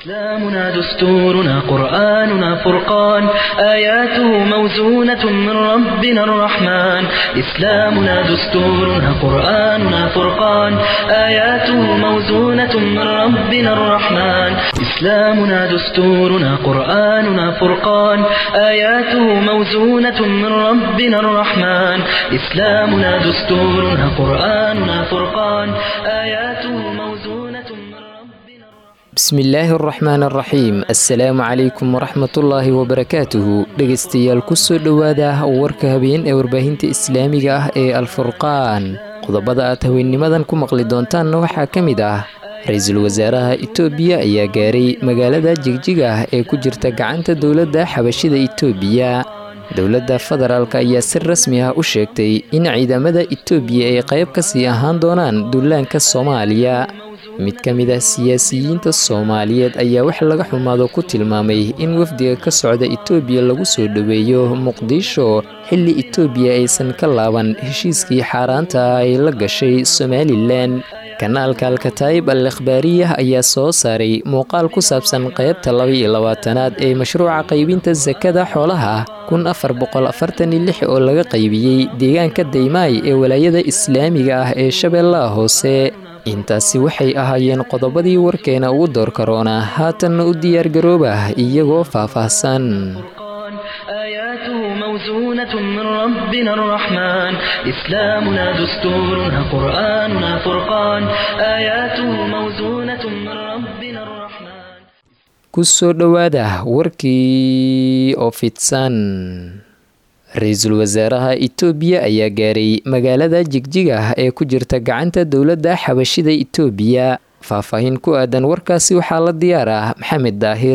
إسلامنا دستورنا قرآننا فرقان آياته موزونة من ربنا الرحمن إسلامنا دستورنا قرآننا فرقان آياته موزونة من ربنا الرحمن إسلامنا دستورنا قرآننا فرقان آياته موزونة من ربنا الرحمن إسلامنا دستورنا قرآننا فرقان آياته موزونة من ربنا bismillaahi araxmaan araxiim assalaamu calaykum waraxmatullaahi wabarakaatuhu dhegaystayaal kusoo dhowaada warka habeen ee warbaahinta islaamiga ah ee alfurqaan qodobada aad haweennimadan ku maqli doontaanna waxaa ka mid ah ra-iisul wasaaraha itoobiya ayaa gaaray magaalada jigjiga ah ee ku jirta gacanta dowladda xabashida itoobiya dowladda federaalk ayaa si rasmi ah u sheegtay in ciidamada itoobiya ay qayb ka sii ahaan doonaan duulaanka soomaaliya mid ka mid ah siyaasiyiinta soomaaliyeed ayaa wax laga xumaado ku tilmaamay in wafdiga ka socda itoobiya lagu soo dhoweeyo muqdisho xilli itoobiya aysan ka laaban heshiiskii xaaraanta ah ay la gashay somalilan kanaalka alkataayib al ikhbaariyah ayaa soo saaray muuqaal ku saabsan qaybta laba-iyo labaatanaad ee mashruuca qaybinta sakada xoolaha kun afar boqol afartan iyo lix oo laga qaybiyey deegaanka daymaay ee walaayada islaamiga ah ee shabeellaha hoose intaasi waxay ahaayeen qodobadii warkeena ugu door karoona haatanna u diyaargarooba iyagoo faahfaahsan آياته موزونة من ربنا الرحمن إسلامنا دستورنا قرآننا فرقان آياته موزونة من ربنا الرحمن kusoo dhowaada warkii oo fidsan ra-iisul wasaaraha itoobiya ayaa gaaray magaalada jigjiga ee ku jirta gacanta dowladda xabashida itoobiya faahfaahin ku aadan warkaasi waxaa la diyaar ah maxamed daahir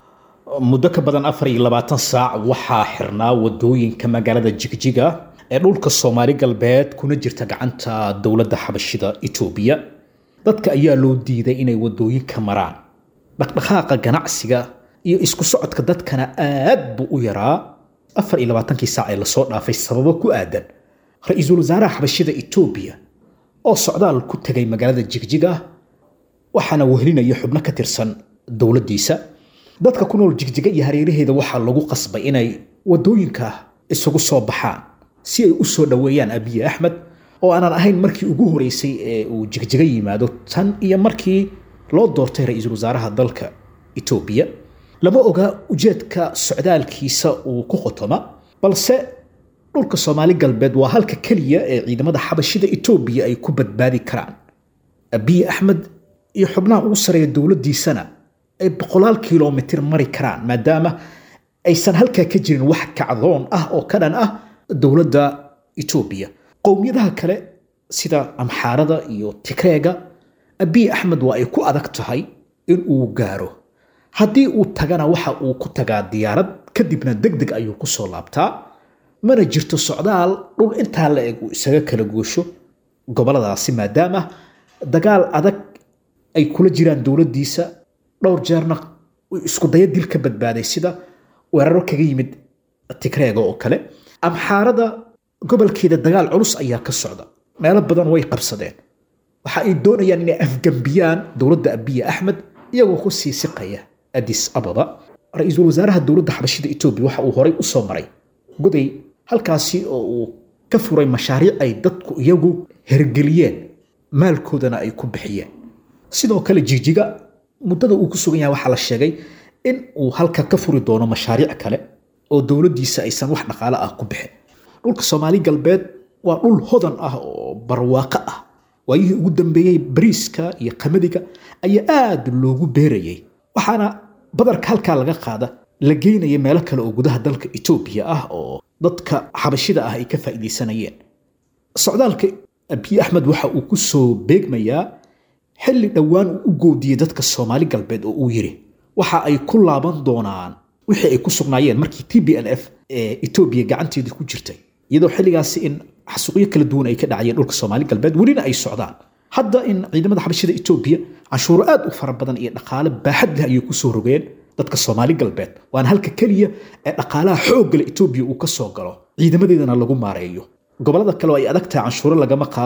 muddo ka badan afar iyo labaatan saac waxaa xirnaa wadooyinka magaalada jigjiga ee dhulka soomaali galbeed kuna jirta gacanta dowladda xabashida itoobiya dadka ayaa loo diiday inay wadooyinka maraan dhaqdhaqaaqa ganacsiga iyo isku socodka dadkana aad buu u yaraa afar iyo labaatankii saac ee lasoo dhaafay sababo ku aadan ra-iisul wasaaraha xabashida itoobiya oo socdaal ku tegay magaalada jigjiga waxaana wehelinaya xubno ka tirsan dowladdiisa dadka ku nool jigjiga iyo hareeraheeda waxaa lagu qasbay inay wadooyinka isugu soo baxaan si ay u soo dhoweeyaan abiye axmed oo aanan ahayn markii ugu horeysay ee uu jigjiga yimaado tan iyo markii loo doortay ra-iisul wasaaraha dalka itoobiya lama oga ujeedka socdaalkiisa uu ku qotoma balse dhulka soomaali galbeed waa halka keliya ee ciidamada xabashida itoobiya ay ku badbaadi karaan abiye axmed iyo xubnaha ugu sareeya dowladdiisana ay boqolaal kilomitir mari karaan maadaama aysan halkaa ka jirin wax kacdoon ah oo ka dhan ah dowladda itoobiya qowmiyadaha kale sida amxaarada iyo tigreega abiye axmed waa ay ku adag tahay in uu gaaro haddii uu tagana waxa uu ku tagaa diyaarad kadibna deg deg ayuu ku soo laabtaa mana jirto socdaal dhul intaa la eg uu isaga kala goosho goboladaasi maadaama dagaal adag ay kula jiraan dowladdiisa dhowr jeerna isku daya dil ka badbaaday sida weeraro kaga yimid tigreega oo kale amxaarada gobolkeeda dagaal culus ayaa ka socda meelo badan way qabsadeen waxa ay doonayaan inay afgambiyaan dowladda abiye axmed iyagoo ku sii siqaya adis ababa ra-iisul wasaaraha dowladda xabashida etoobiya waxa uu horay u soo maray goday halkaasi oo uu ka furay mashaariic ay dadku iyagu hergeliyeen maalkoodana ay ku bixiyeen sidoo kale jigjiga muddada uu ku sugan yahay waxaa la sheegay in uu halka ka furi doono mashaariic kale oo dowladdiisa aysan wax dhaqaale ah ku bixin dhulka soomaali galbeed waa dhul hodan ah oo barwaaqo ah waayihii ugu dambeeyey bariiska iyo qamadiga ayaa aad loogu beerayay waxaana badarka halkaa laga qaada la geynaya meelo kale oo gudaha dalka etoobiya ah oo dadka xabashida ah ay ka faa'iidaysanayeen socdaalka abiy axmed waxa uu ku soo beegmayaa xilli dhowaan uu u goodiyey dadka soomaali galbeed oo uu yidhi waxa ay ku laaban doonaan wixii ay ku sugnaayeen markii t b n f ee etoobiya gacanteedii ku jirtay iyadoo xilligaasi in xasuuqyo kala duwan ay ka dhacayeen dhulka soomaali galbeed welina ay socdaan hadda in ciidamada xabashida etoobiya canshuuro aad u fara badan iyo dhaqaale baaxad leh ayay kusoo rogeen dadka soomaali galbeed waana halka keliya ee dhaqaalaha xooggale etoobiya uu ka soo galo ciidamadeedana lagu maareeyo gobolada kale oo ay adag tahay canshuuro lagama qaado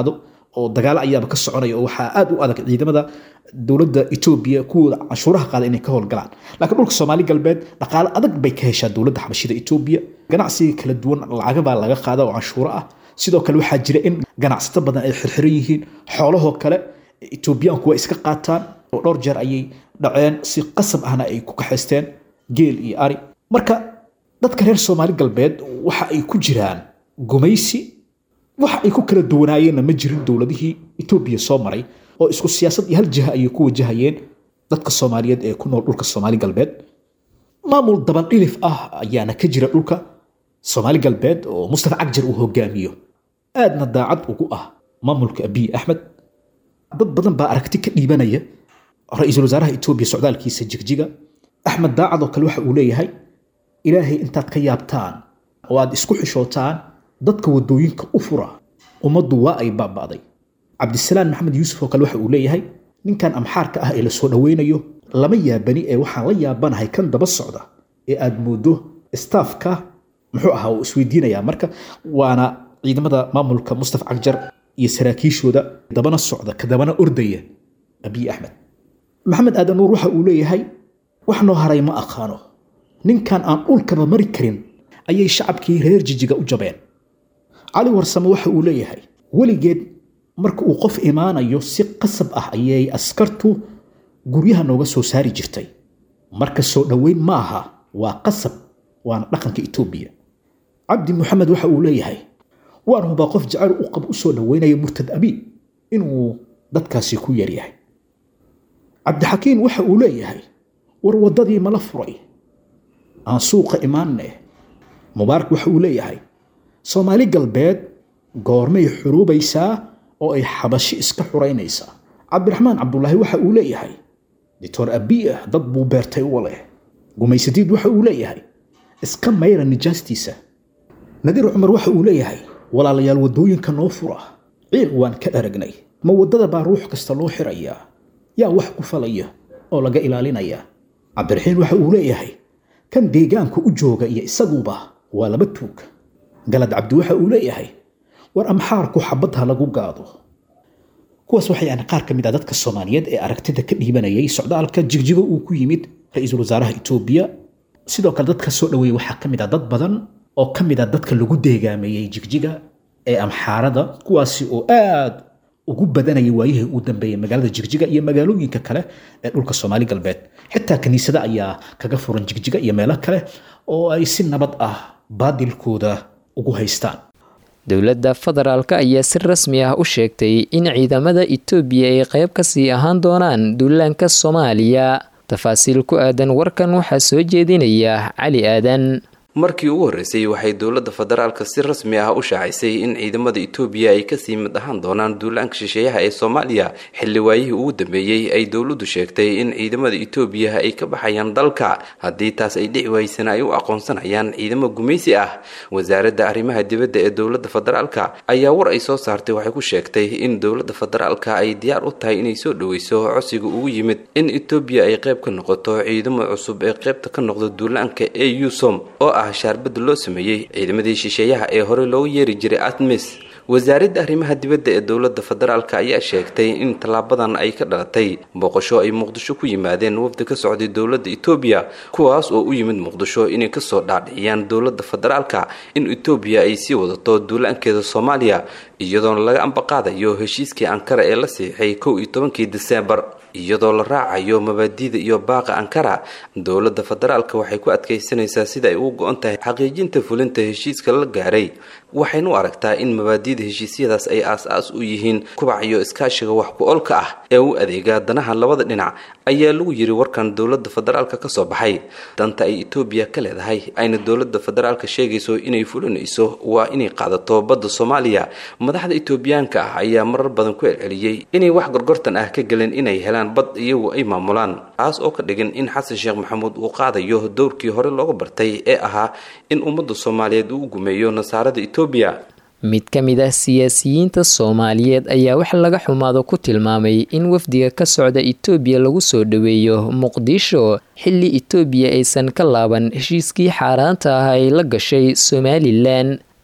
oo dagaalo ayaaba ka soconaya oo waxaa aad u adag ciidamada dowladda etoobiya kuwooda canshuuraha qaada inay ka howlgalaan laakiin dhulka soomaali galbeed dhaqaale adag bay ka heshaa dowladda xabashida etoobiya ganacsiga kala duwan lacaga baa laga qaada oo canshuuro ah sidoo kale waxaa jira in ganacsato badan ay xirxiran yihiin xoolahoo kale etoobiyaanku waa iska qaataan oo dhowr jeer ayay dhaceen si qasab ahna ay ku kaxaysteen geel iyo ari marka dadka reer soomaali galbeed waxa ay ku jiraan gumaysi waxa ay ku kala duwanaayeenna ma jirin dowladihii etoobiya soo maray oo isku siyaasad iyo hal jiha ayay ku wajahayeen dadka soomaaliyeed ee ku nool dhulka soomaali galbeed maamul dabandhilif ah ayaana ka jira dhulka soomaali galbeed oo mustafa cagjar uu hogaamiyo aadna daacad ugu ah maamulka abiy axmed dad badan baa aragti ka dhiibanaya ra-iisul wasaaraha etoobiya socdaalkiisa jigjiga axmed daacad oo kale waxa uu leeyahay ilaahay intaad ka yaabtaan oo aad isku xishootaan dadka wadooyinka u fura ummaddu waa ay baaba'day cabdisalaan maxamed yuusuf oo kale waxa uu leeyahay ninkan amxaarka ah ee la soo dhoweynayo lama yaabani ee waxaan la yaabanahay kan daba socda ee aad moodo staafka muxuu ahaa uu isweydiinayaa marka waana ciidamada maamulka mustafa cagjar iyo saraakiishooda dabana socda ka dabana ordaya abiy axmed maxamed aadan nuur waxa uu leeyahay wax noo haray ma aqaano ninkan aan dhulkaba mari karin ayay shacabkii reer jijiga u jabeen cali warsame waxa uu leeyahay weligeed marka uu qof imaanayo si qasab ah ayay askartu guryaha nooga soo saari jirtay marka soo dhoweyn ma aha waa qasab waana dhaqanka etoobiya cabdi maxamed waxa uu leeyahay waan hubaa qof jacayl u qab u soo dhoweynaya murtad abi inuu dadkaasi ku yaryahay cabdixakiin waxa uu leeyahay war waddadii mala furay aan suuqa imaanne mubaarak waxa uu leeyahay soomaali galbeed goormay xuruubaysaa oo ay xabashi iska xuraynaysaa cabdiraxmaan cabdulaahi waxa uu leeyahay doctor abiya dad buu beertay u leh gumaysadiid waxa uu leeyahay iska mayra nijaastiisa nadiir cumar waxa uu leeyahay walaalayaal waddooyinka noo fura ciil waan ka aragnay ma waddada baa ruux kasta loo xirayaa yaa wax ku falaya oo laga ilaalinayaa cabdiraxiin waxa uu leeyahay kan deegaanka u jooga iyo isaguba waa laba tuug galad cabdi waxa uu leeyahay war amxaarku xabadha lagu gaado kuwaas waxay aan qaar ka mid ah dadka soomaaliyeed ee aragtida ka dhiibanayay socdaalka jigjigo uu ku yimid ra-iisul wasaaraha etoobiya sidoo kale dadka soo dhoweeyey waxaa ka mid ah dad badan oo ka mid ah dadka lagu deegaameeyey jigjiga ee amxaarada kuwaasi oo aad ugu badanayay waayihii uu dambeeyey magaalada jigjiga iyo magaalooyinka kale ee dhulka soomaali galbeed xitaa kiniisada ayaa kaga furan jigjiga iyo meelo kale oo ay si nabad ah baadilkooda ugu haystaan dowladda federaalk ayaa si rasmi ah u sheegtay in ciidamada etoobiya ay qayb kasii ahaan doonaan duulaanka soomaaliya tafaasiil ku aadan warkan waxaa soo jeedinaya cali aadan markii ugu horreysay waxay dowladda federaalka si rasmi ah u shaacisay in ciidamada etoobiya ay kasii mid ahaan doonaan duulaanka shisheeyaha ee soomaaliya xilli waayihii ugu dambeeyey ay dowladdu sheegtay in ciidamada etoobiya ay ka baxayaan dalka haddii taas ay dhici waysana ay u aqoonsanayaan ciidamo gumaysi ah wasaaradda arrimaha dibadda ee dowladda federaalka ayaa war ay soo saartay waxay ku sheegtay in dowladda federaalka ay diyaar u tahay inay soo dhoweyso codsiga ugu yimid in etoobiya ay qayb ka noqoto ciidamo cusub ee qaybta ka noqda duulaanka ee usom oo ah shaarbada loo sameeyey ciidamadii shisheeyaha ee hore loogu yeeri jiray atmis wasaaradda arrimaha dibadda ee dowladda federaalk ayaa sheegtay in tallaabadan ay ka dhalatay booqasho ay muqdisho ku yimaadeen wafdi ka socday dowladda etoobiya kuwaas oo u yimid muqdisho inay kasoo dhaadhiciyaan dowladda federaalka in etoobiya ay sii wadato duulaankeeda soomaaliya iyadoona laga ambaqaadayo heshiiskii ankara ee la siixay kow iyo tobankii diseembar iyadoo la raacayo mabaadiida iyo baaqa ankara dowladda federaalka waxay ku adkaysanaysaa sida ay ugu go-on tahay xaqiijinta fulinta heshiiska la gaaray waxaynu u aragtaa in mabaadiida heshiisyadaas ay aas-aas u yihiin kubac iyo iskaashiga wax ku-olka ah ee u adeega danaha labada dhinac ayaa lagu yiri warkan dowladda federaalka kasoo baxay danta ay etoobiya ka leedahay ayna dowladda federaalka sheegayso inay fulinayso waa inay qaadato badda soomaaliya madaxda etoobiyaanka ah ayaa marar badan ku celceliyey inay wax gorgortan ah ka gelin inay helaan bad iyagu ay maamulaan taas oo ka dhigan in xasan sheekh maxamuud uu qaadayo dowrkii hore looga bartay ee ahaa in ummadda soomaaliyeed uu gumeeyo nasaarada etoobiya mid ka mid ah siyaasiyiinta soomaaliyeed ayaa wax laga xumaado ku tilmaamay in wafdiga ka socda etoobiya lagu soo dhoweeyo muqdisho xilli etoobiya aysan ka laaban heshiiskii xaaraanta ah ay la gashay somalilan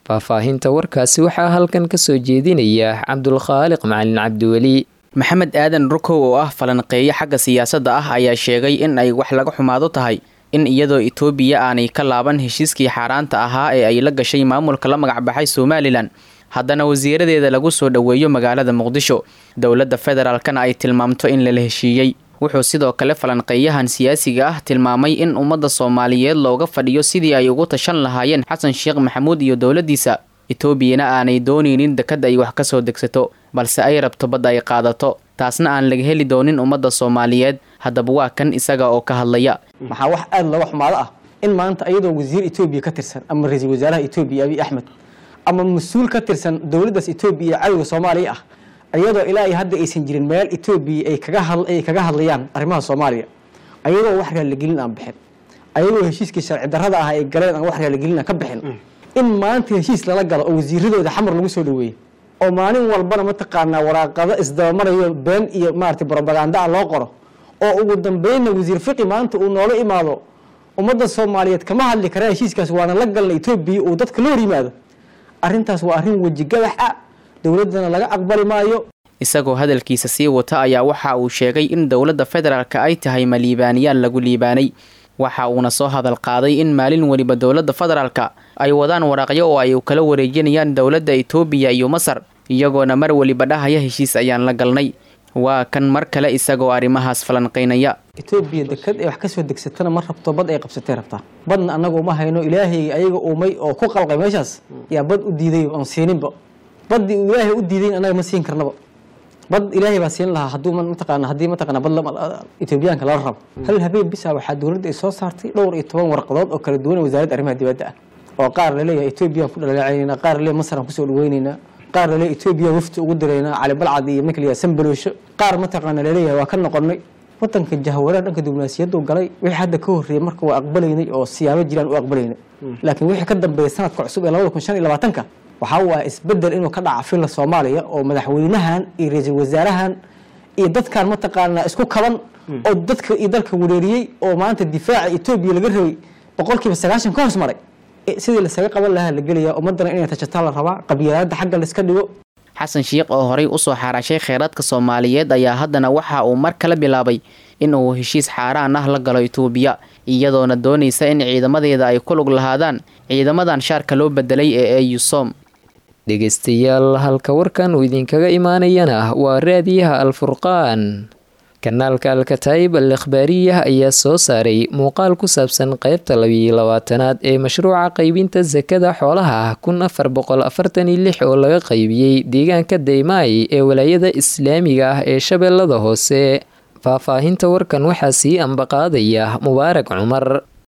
faahfaahinta warkaasi waxaa halkan ka soo jeedinaya cabdulkhaaliq macalin cabdiweli maxamed aadan rukow oo ah falanqeeyo xagga siyaasadda ah ayaa sheegay in ay wax laga xumaado tahay in iyadoo itoobiya aanay ka laaban heshiiskii xaaraanta ahaa ee ay la gashay maamulka la magacbaxay somalilan haddana wasiiradeeda lagu soo dhoweeyo magaalada muqdisho dowladda federaalkana ay tilmaamto in lala heshiiyey wuxuu sidoo kale falanqeeyahan siyaasiga ah tilmaamay in ummadda soomaaliyeed looga fadhiyo sidii ay ugu tashan lahaayeen xasan sheekh maxamuud iyo dowladdiisa etoobiyana aanay doonaynin dekad ay wax ka soo degsato balse ay rabto badda ay qaadato taasna aan laga heli doonin ummadda soomaaliyeed haddaba waa kan isaga oo ka hadlaya maxaa wax aada looga xumaado ah in maanta iyadoo wasiir etoobiya ka tirsan ama ra-iisul wasaaraha etoobiya abiy axmed ama mas-uul ka tirsan dowladdaas etoobiya cadowga soomaaliya ah iyadoo ilaa iyo hadda aysan jirin meel etoobiya ay kaga ay kaga hadlayaan arrimaha soomaaliya ayagoo wax raaligelin aan bixin ayagoo heshiiskii sharci darrada ah ay galeen aan wax raaligelin aan ka bixin in maanta heshiis lala galo oo wasiiradooda xamar lagu soo dhaweeyey oo maalin walbana mataqaanaa waraaqado isdabamarayo been iyo maaragtay brobaganda ah loo qoro oo ugu dambeynna wasiir fiqi maanta uu noola imaado ummadda soomaaliyeed kama hadli karaa heshiiskaas waana la galna etoobiya uu dadka la hor yimaado arrintaas waa arrin wejigadax ah dowladdana laga aqbali maayo isagoo hadalkiisa sii wata ayaa waxa uu sheegay in dowladda federaalka ay tahay ma liibaaniyaan lagu liibaanay waxa uuna soo hadal qaaday in maalin weliba dowladda federaalka ay wadaan waraaqyo oo ay kala wareejinayaan dowladda etoobiya iyo masar iyagoona mar weliba dhahaya heshiis ayaan la galnay waa kan mar kale isagoo arrimahaas falanqaynaya etoobiya dekad ay wax ka soo degsatana ma rabto bad ay qabsatay rabtaa badna annaga uma hayno ilaahay ayaga uumay oo ku qalqay meeshaas yaa bad u diiday aan siininba baddii uu ilaahay u diidayn annaga ma siin karnaba bad ilaahay baa siin lahaa hadduu mataqaana haddii mataqaana bad etoobiyaanka lala rabo hal habeen bisa waxaa dowladda ay soo saartay dhowr iyo toban warqadood oo kala duwan wasaaradda arrimaha dibadda ah oo qaar laleeyahay etoobiyaan ku dhaleecaynayna qaar laleeyahay masar aan kusoo dhaweynaynaa qaar laleeyahay etoobiya wafti ugu diraynaa cali balcad iyo marka layahay sambaloosho qaar mataqaana laleeyahay waa ka noqonnay wadanka jahwareer dhanka diblomaasiyaddu galay wixii hadda ka horreeyay marka waa aqbalaynay oo siyaabo jiraan u aqbalaynay laakiin wixii ka dambeeya sanadka cusub ee labada kun shan iyo labaatanka waxaa waa isbedel inuu ka dhaca filla soomaaliya oo madaxweynahan iyo ra-iisul wasaarahan iyo dadkan mataqaanaa isku kaban oo dadka iyo dalka wareeriyey oo maanta difaaca etoobiya laga rabay boqolkiiba sagaashan ka hoos maray sidii lasaga qaban lahaa la gelaya ummadana inay tashataa la rabaa qabyaalada xagga laiska dhigo xasan sheikh oo horey usoo xaaraashay kheyraadka soomaaliyeed ayaa haddana waxa uu mar kale bilaabay in uu heshiis xaaraan ah la galo itoobiya iyadoona doonaysa in ciidamadeeda ay ku lug lahaadaan ciidamadan shaarka loo bedelay ee eusom dhegaystayaal halka warkan uu idinkaga imaanayana waa raadiyaha alfurqaan kanaalka alkataayib al ikhbaariyah ayaa soo saaray muuqaal ku saabsan qeybta labiyo labaatanaad ee mashruuca qeybinta sakada xoolaha kun afar boqol afartan iyo lix oo laga qeybiyey deegaanka daymaay ee walaayada islaamiga ah ee shabeellada hoose faahfaahinta warkan waxaa sii ambaqaadaya mubaarak cumar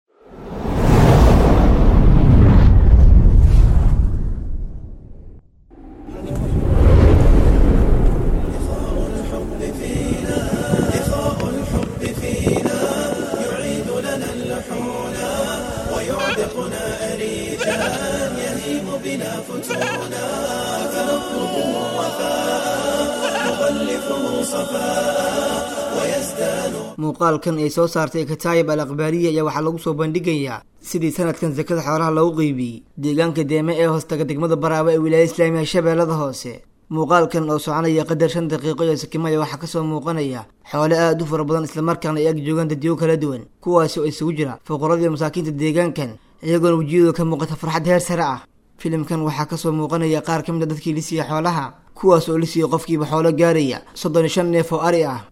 muuqaalkan ay soo saartay kataayib al akhbaariya ayaa waxaa lagu soo bandhigayaa sidii sanadkan sakada xoolaha loogu qeybiyey deegaanka deeme ee hoostaga degmada baraaba ee wilaaya islaamiga shabeellada hoose muuqaalkan oo soconaya qadar shan daqiiqo iyo sakimaya waxaa kasoo muuqanaya xoole aada u fara badan islamarkaana ay ag joogaan dadyo kala duwan kuwaasi oo isugu jira fuqaradiiyo masaakiinta deegaankan iyagoona wejiyadooda ka muuqata farxad heer sare ah filimkan waxaa kasoo muuqanaya qaar ka mid a dadkii lisiya xoolaha kuwaas oo lisiya qofkiiba xoolo gaaraya soddon iyo shan neef oo ari ah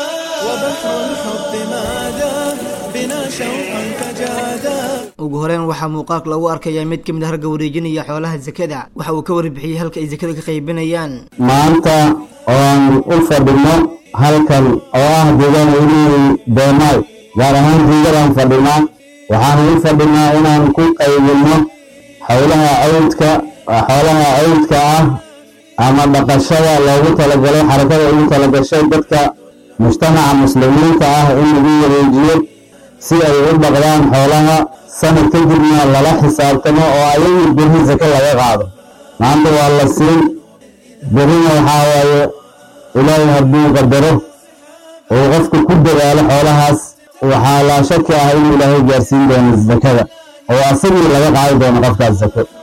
ugu horeyn waxaa muuqaalka lagu arkayaa mid ka mid a ragga wareejinaya xoolaha sakada waxa uu ka warbixiyey halka ay sakada ka qaybinayaan maanta oon u fadhino halkan oo ah deegaan welihii doomaay gaar ahaan jiigadaan fadhinaa waxaan u fadhinaa inaan ku qaybinno howlaha cawdka xoolaha cawdka ah ama dhaqashada loogu talagalay xarakada ugu talagashay dadka mujtamaca muslimiinta ah in lagu wareejiyo si ay u dhaqdaan xoolaha sanad kadibna lala xisaabtamo oo ayagu berri sake laga qaado maanta waa la siin berrina waxaa waaye ilaahay hadduu qadaro uu qofku ku dadaalo xoolahaas waxaa laa shaki ah inuu ilaahay gaarsiin doono sakada oo asagii laga qaadi doono qofkaas sake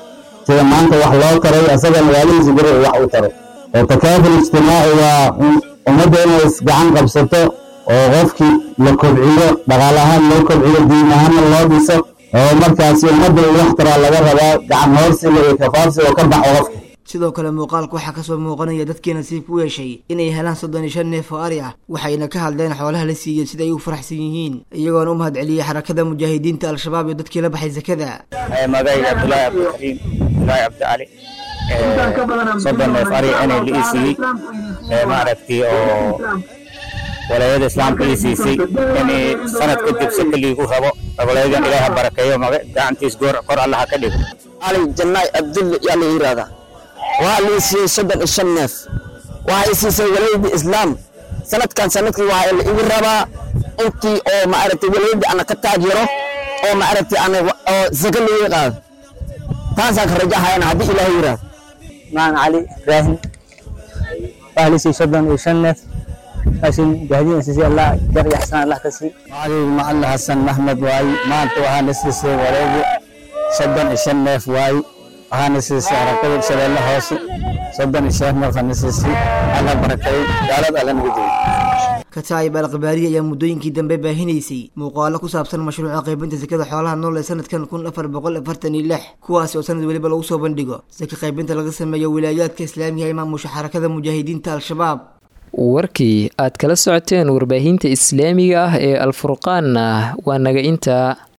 sida maanta wax loo taray asagana waalihiisa beri uu wax u taro oo takaaful ijtimaaci waa ummadda inay isgacan qabsato oo qofkii la kobciyo dhaqaal ahaan loo kobciyo diin ahaanna loo dhiso oo markaasi ummadda uu wax taraa laga rabaa gacan hoorsiga iyo kafaarsi oo ka baxo qofka sidoo kale muuqaalka waxaa kasoo muuqanaya dadkii nasiibka u yeeshay inay helaan soddon iyo shan neef oo ari ah waxayna ka hadleen xoolaha la siiyey sida ay u faraxsan yihiin iyagoona u mahad celiyey xarakada mujaahidiinta al-shabaab iyo dadkii la baxay sakada magayga cabdulaahi cabdikariim abdulaahi cabdicali soddon neef ari inay la ii siiyey maaragtay oo walaayada islaamka ii siisay inay sanad kadib saka liigu rabo walayadan ilaaha barakeeyo maga gacantiis goor kor allaha ka dhigo ali jannaay abdulle yaa la yidhaahdaa waxaa lii siiyey soddon iyo shan neef waxaa i siisay walaayadii islaam sanadkan sanadkii waxaa la igu rabaa intii oo maaragtay walaayadii ana ka taajiro oo maaragtay ana oo saka liiga qaado taasaan ka rajahayana haddii ilaahay yidhaahdo maan cali ibraahim waxaa lii siiyey soddon iyo shan neef laakiin mujaahidiin siisay allah jar iyo xasaan allah ka sii adigu macalin xasan maxmed waaye maanta waxaana siisay walaayadii soddon iyo shan neef waaye waxaana siisay harakada shabeelle hoose soddon iyo shan neef ana siisay alla barakeeyo gaalada alla naga joogo kataayib alqabaariya ayaa muddooyinkii dambe baahinaysay muuqaalo ku saabsan mashruuca qaybinta sakada xoolaha nool ee sanadkan kun afar boqol afartan iyo lix kuwaasi oo sanad weliba lagu soo bandhigo saka qaybinta laga sameeyo wilaayaadka islaamiga ee maamusha xarakada mujaahidiinta al-shabaab warkii aad kala socoteen warbaahinta islaamiga ah ee alfurqaanna waa naga intaa